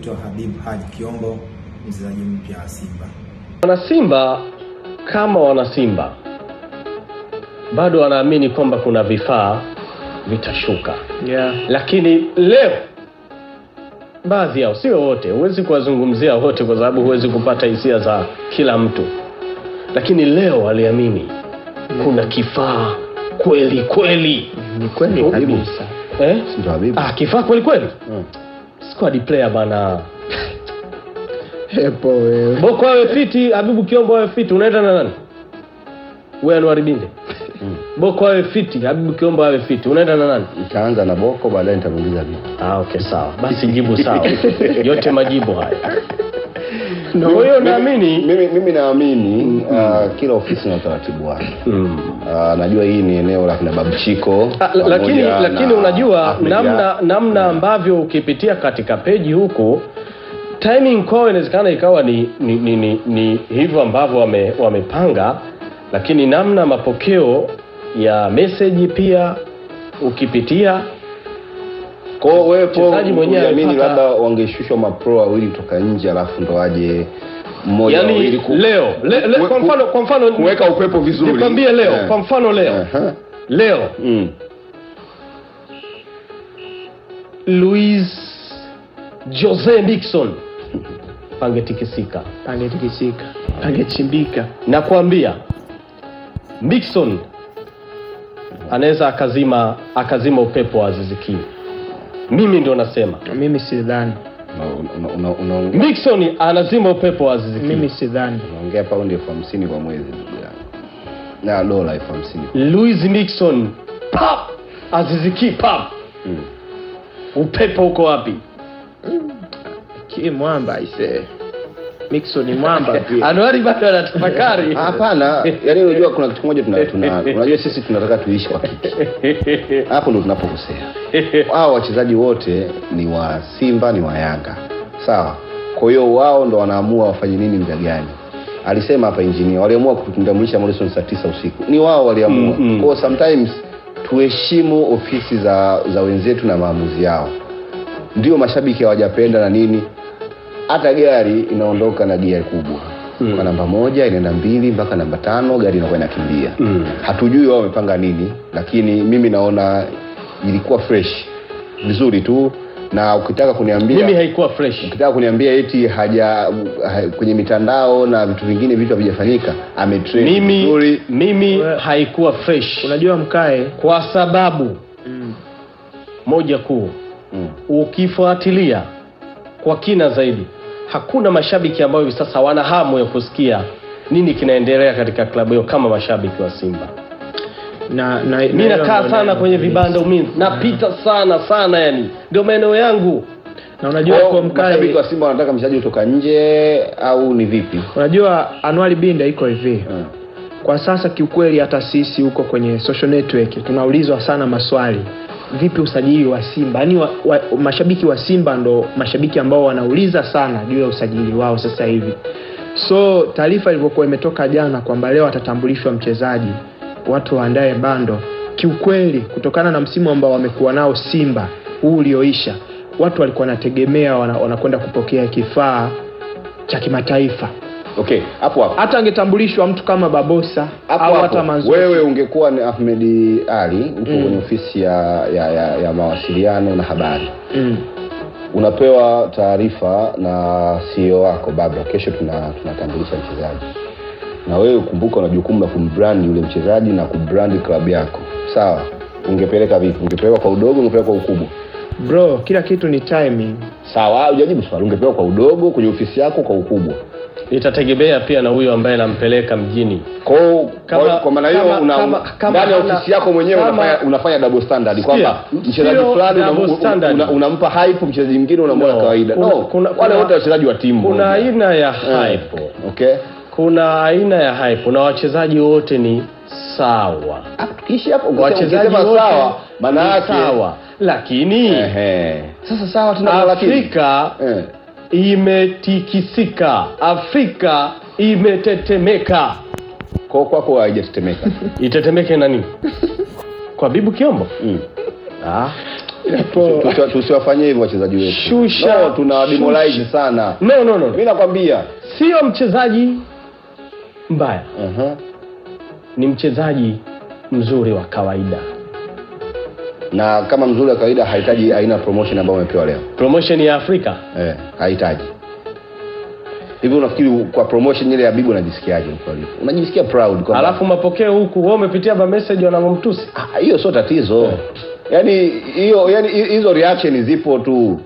Naitwa Habib Haji Kiombo, mchezaji mpya wa Simba. Wanasimba kama wanasimba bado wanaamini kwamba kuna vifaa vitashuka, yeah. lakini leo baadhi yao, sio wote, huwezi kuwazungumzia wote kwa sababu huwezi kupata hisia za kila mtu, lakini leo waliamini kuna kifaa kweli kweli ni kweli Oh, kabisa eh? Ndio Habibu. Ah, kifaa kweli kweli Mm. squad player bana. hepo wewe Boko awe fiti, Habibu Kiombo awe fiti, unaenda na nani? Wewe Anwar Binde. Boko awe fiti, Habibu Kiombo awe fiti, unaenda na nani? Nitaanza na Boko, baadaye nitamuuliza Habibu. Ah, okay sawa. Basi jibu sawa. Yote majibu haya. Kwa hiyo naamini mimi, mimi naamini uh, kila ofisi na utaratibu wake. mm. Uh, najua hii ni eneo la kina Babuchiko Ah, la- lakini pamoja lakini na unajua Ahmed namna namna ambavyo ukipitia katika peji huku timing kwao inawezekana ikawa ni, ni, ni, ni, ni hivyo ambavyo wame, wamepanga lakini namna mapokeo ya meseji pia ukipitia Kwa hiyo wewe po Mchezaji mwenyewe uliamini alipata- labda wangeshushwa mapro wawili kutoka nje alafu ndo waje mmoja yani wawili ku- leo le, le, ku- kwa mfano kwa mfano kuweka upepo vizuri. nikwambie leo Eh. kwa mfano leo Aha. leo Mm. Luis Jose Mixon pangetikisika pangetikisika pangechimbika nakwambia Mixon anaweza akazima akazima upepo wa Aziziki. Mimi ndio nasema mimi sidhani Una- una- una- unaongea Mixon anazima upepo wa Aziziki. mimi sidhani unaongea paundi elfu hamsini kwa mwezi ndugu yangu na dola elfu hamsini Louis Mixon pap Aziziki pap Mm. upepo uko wapi? ki mwamba ise Mixon mwamba pia Anuari bado anatafakari. hapana yani unajua kuna kitu kimoja tuna, tuna unajua sisi tunataka tuishi kwa kiki hapo ndo tunapokosea hao wachezaji wote ni wa simba ni wa yanga sawa kwa hiyo wao ndo wanaamua wafanye nini mda gani alisema hapa injinia waliamua kumtambulisha morrison saa tisa usiku ni wao waliamua Mm, mm. kwao sometimes tuheshimu ofisi za za wenzetu na maamuzi yao ndio mashabiki hawajapenda na nini hata gari inaondoka na gia kubwa Mm. kwa namba moja inaenda mbili mpaka namba tano gari inakuwa inakimbia Mm. hatujui wao wamepanga nini lakini mimi naona ilikuwa fresh vizuri tu na ukitaka kuniambia Mimi haikuwa fresh. ukitaka kuniambia eti haja ha, kwenye mitandao na vitu vingine vitu havijafanyika ametrain Mimi vizuri mimi We- haikuwa fresh unajua mkae kwa sababu mm. moja kuu mm. ukifuatilia kwa kina zaidi hakuna mashabiki ambao hivi sasa wana hamu ya kusikia nini kinaendelea katika klabu hiyo kama mashabiki wa simba na, na, mi na- nakaa na- sana na- kwenye vibanda umi napita sana sana yani ndio maeneo yangu na unajua Kwao kwa mashabiki mkae wa simba wanataka mchezaji kutoka nje au ni vipi unajua Anuari Binda iko hivi mm. kwa sasa kiukweli hata sisi huko kwenye social network tunaulizwa sana maswali vipi usajili wa simba yaani wa, wa, mashabiki wa simba ndo mashabiki ambao wanauliza sana juu ya usajili wao sasa hivi so taarifa ilivyokuwa imetoka jana kwamba leo atatambulishwa mchezaji watu waandae bando kiukweli kutokana na msimu ambao wamekuwa nao simba huu ulioisha watu walikuwa wanategemea wana- wanakwenda kupokea kifaa cha kimataifa okay hapo hapo hata angetambulishwa mtu kama babosa hapo au hapo hata Manzuki. wewe ungekuwa ni ahmed ali upo Mm. kwenye ofisi ya, ya, ya, ya mawasiliano na habari mm. unapewa taarifa na CEO wako Babra, kesho tuna tunatambulisha mchezaji, na wewe kumbuka, una jukumu la kumbrand yule mchezaji na kubrand klabu yako, sawa? Ungepeleka vipi? Ungepeleka kwa udogo, ungepeleka kwa ukubwa? bro kila kitu ni timing Sawa, hujajibu swali. Ungepeleka kwa udogo kwenye ofisi yako, kwa ukubwa? itategemea pia na huyo ambaye nampeleka mjini Kwa hiyo Kama- kwa, kwa maana hiyo kama- una- kama- kama ndani ya hana- ofisi yako mwenyewe kama- unafanya, unafanya double standard kwamba Sio, mchezaji sio fulani double unam- standard. una- unampa hype, mchezaji mwingine unamwona No, kawaida. kuna- No, kuna- wale kuna- wote wachezaji wa timu kuna moja. aina ya Eh, hype okay kuna aina ya hype na wachezaji wote ni sawa Hapo tukiishi hapo ukisema- wachezaji ukisema wote sawa maana ni yake sawa lakini ehe sasa sawa tuna lakini afrika eh imetikisika afrika imetetemeka kwa kwako haijatetemeka itetemeke na nini kwa bibu kiombo mm. ah. Hapo- Tusi- tusiwafanyie hivyo wachezaji wetu Shusha, no, tuna demoralize shusha. sana no no no, mi no. nakwambia sio mchezaji mbaya uh-huh. ni mchezaji mzuri wa kawaida na kama mzuri wa kawaida hahitaji aina ya promotion ambayo umepewa leo promotion ya afrika eh, hahitaji hivi unafikiri kwa promotion ile ya bibu unajisikiaje huko alipo unajisikia proud kwamba alafu mapokeo huku wewe umepitia ba message wanamtusi Ah, hiyo sio tatizo yaani hiyo yani hizo reaction zipo tu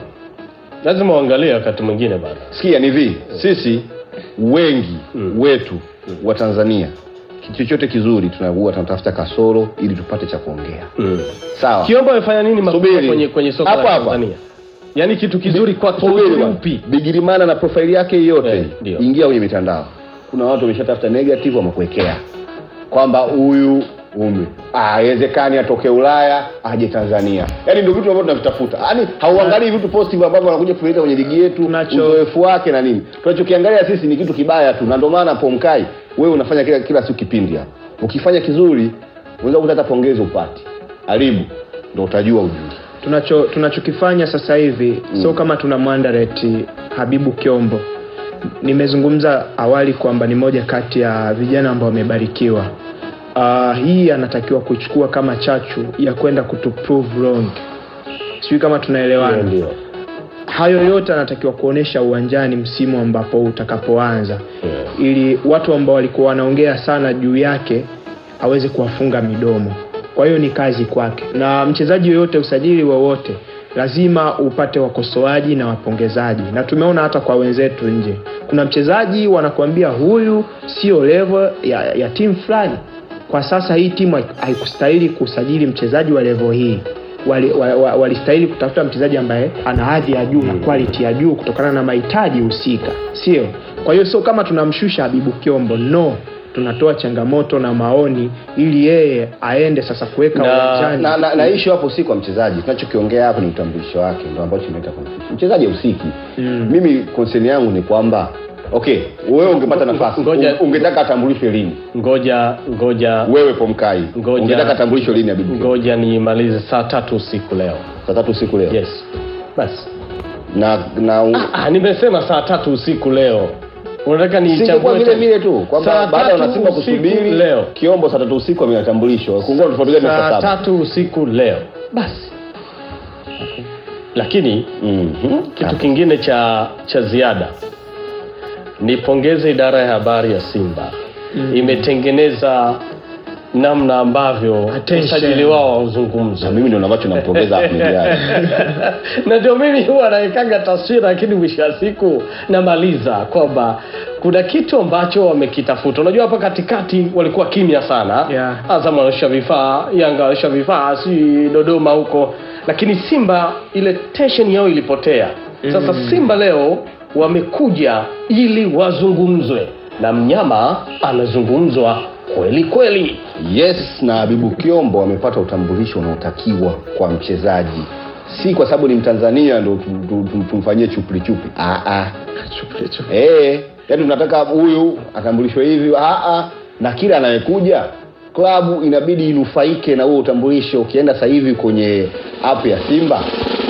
lazima uangalie wakati mwingine bana sikia ni hivi sisi wengi wetu wa tanzania kitu chochote kizuri tunakuwa tunatafuta kasoro ili tupate cha kuongea sawa kiombo amefanya nini makubwa Subiri. kwenye, kwenye soka Hapa la hapa. tanzania yaani kitu kizuri kwa Subiri uzuri bwana. upi bigirimana na profaili yake yote Eh, ndio. ingia kwenye mitandao kuna watu wameshatafuta negative wamekuwekea kwamba huyu ume haiwezekani atoke ulaya aje tanzania yaani ndio vitu ambavyo tunavitafuta yaani hauangalii vitu positive ambavyo wanakuja kuleta kwenye ligi yetu Tunacho- uzoefu wake na nini tunachokiangalia sisi ni kitu kibaya tu na ndio maana pomkai wewe unafanya kila, kila siku kipindi hapo ukifanya kizuri unaweza kuta hata pongezi upati haribu ndo utajua ujui tunacho tunachokifanya sasa hivi mm. sio kama tuna mwandareti habibu kiombo nimezungumza awali kwamba ni moja kati ya vijana ambao wamebarikiwa uh, hii anatakiwa kuchukua kama chachu ya kwenda kutu prove wrong sijui kama tunaelewana ndio hayo yote anatakiwa kuonesha uwanjani msimu ambapo utakapoanza ili watu ambao walikuwa wanaongea sana juu yake aweze kuwafunga midomo kwa hiyo ni kazi kwake na mchezaji yoyote usajili wowote lazima upate wakosoaji na wapongezaji na tumeona hata kwa wenzetu nje kuna mchezaji wanakuambia huyu sio level ya, ya timu fulani kwa sasa hii timu hai- haikustahili kusajili mchezaji wa level hii walistahili wali, wa- walistahili kutafuta mchezaji ambaye ana hadhi ya juu na quality ya juu kutokana na mahitaji husika sio kwa hiyo sio kama tunamshusha habibu kiombo no tunatoa changamoto na maoni ili yeye aende sasa kuweka Na- uwanjani na, na, na ishu hapo si kwa mchezaji tunachokiongea hapo ni utambulisho wake ndo ambacho imeleta confusion. mchezaji usiki Mm. mimi concern yangu ni kwamba okay wewe ungepata nafasi Ngoja- un- ungetaka atambulishwe lini ngoja ngoja wewe pomkai Ngoja- ungetaka atambulishwe lini abibu ngoja nimalize saa tatu usiku leo saa tatu usiku leo yes basi na na un- ah, nimesema saa tatu usiku leo unataka singekuwa nichambue vile tena? vile tu kwamba Saa baada ya tatu wanasimba usiku kusubiri leo kiombo saa tatu usiku ametambulishwa kungua tofauti gani na saa saa saba tatu usiku leo basi lakini Mhm. kitu kingine cha cha ziada nipongeze idara ya habari ya simba mm. imetengeneza namna ambavyo Attention. usajili wao hauzungumzwi na mimi ndio ambacho nampongeza Ahmed Ally. na ndio mimi huwa nawekaga taswira lakini mwisho wa siku namaliza kwamba kuna kitu ambacho wamekitafuta unajua hapa katikati walikuwa kimya sana Yeah. azam wanaonyesha vifaa yanga wanaonyesha vifaa si dodoma huko lakini simba ile tension yao ilipotea sasa simba leo wamekuja ili wazungumzwe na mnyama anazungumzwa kweli kweli yes na habibu kiombo amepata utambulisho unaotakiwa kwa mchezaji si kwa sababu ni mtanzania ndo tu- tu- tu- tumfanyie chupli chupli Ah, ah. Eh, yaani tunataka huyu atambulishwe hivi Ah, ah. na kila anayekuja klabu inabidi inufaike na huo utambulisho ukienda sasa hivi kwenye app ya simba